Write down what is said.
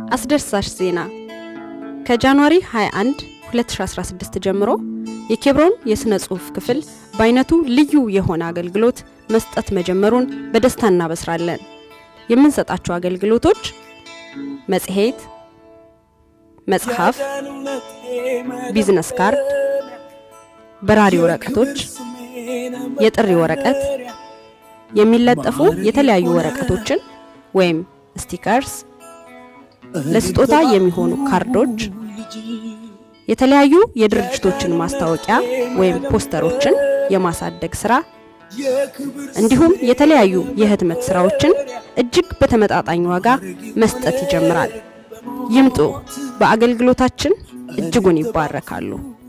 አስደሳች ዜና ከጃንዋሪ 21 2016 ጀምሮ የኬብሮን የሥነ ጽሑፍ ክፍል በአይነቱ ልዩ የሆነ አገልግሎት መስጠት መጀመሩን በደስታ እናበስራለን። የምንሰጣቸው አገልግሎቶች መጽሔት፣ መጽሐፍ፣ ቢዝነስ ካርድ፣ በራሪ ወረቀቶች፣ የጥሪ ወረቀት፣ የሚለጠፉ የተለያዩ ወረቀቶችን ወይም ስቲከርስ፣ ለስጦታ የሚሆኑ ካርዶች፣ የተለያዩ የድርጅቶችን ማስታወቂያ ወይም ፖስተሮችን የማሳደግ ስራ እንዲሁም የተለያዩ የህትመት ስራዎችን እጅግ በተመጣጣኝ ዋጋ መስጠት ይጀምራል። ይምጡ፣ በአገልግሎታችን እጅጉን ይባረካሉ።